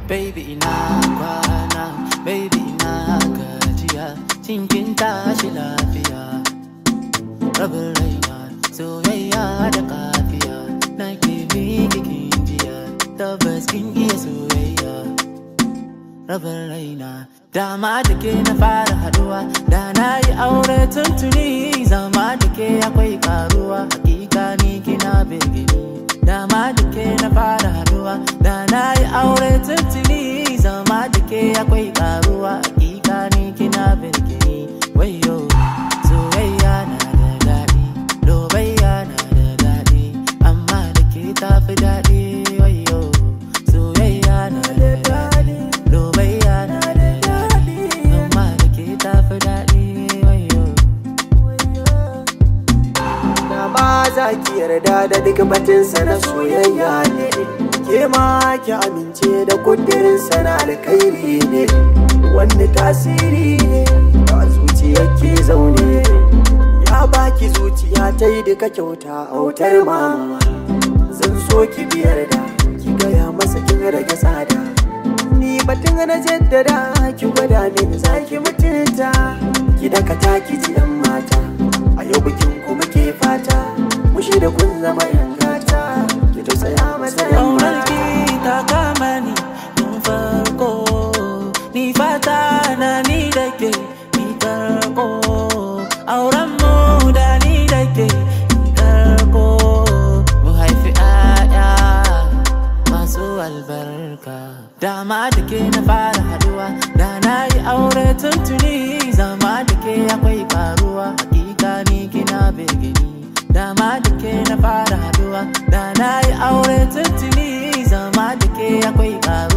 baby ina kwana baby ina gajiya cinkin tashi lafiya rabin raina soyayya da kafiya na ke miki jiya tabbas kin iya soyayya rabin raina dama da ke na fara haduwa da na yi aure tuntuni zama da ke akwai karuwa hakika ni kina birgini dama da ke na fara haduwa da na yi aure tuntuni zama da ke akwai karuwa hakika ni kina birgini wayo soyayya na da daɗi lobayya na da daɗi amma da ke tafi daɗi wayo soyayya na da daɗi lobayya na da daɗi amma da ke tafi daɗi wayo Na ba za ki yarda da duk batinsa na soyayya ne Ke ma ki amince da kudirinsa na alkhairi ne Wanda tasiri ne ba zuciya ke zaune Ya baki zuciya ta yi duka kyauta autar mama Zan so ki biyar da ki gaya masa kin rage tsada Ni batun na jaddada ki gwada min za ki mutunta Ki dakata ki ji yan mata A yau bikin ku muke fata Mushi da kun zama yan gata Ki tausaya masa yan Ƙaunar mata ki ta kama ni tun farko Ni fata na ni da ke ni karko Auren mu da ni da ke ni karko Mu haifi 'ya'ya masu albarka Dama da ke na fara haduwa Da na yi aure tuntuni Zama da ke akwai karuwa Hakika ni kina birgini Dama da ke na fara haduwa Da na yi aure tuntuni Zama da ke akwai karuwa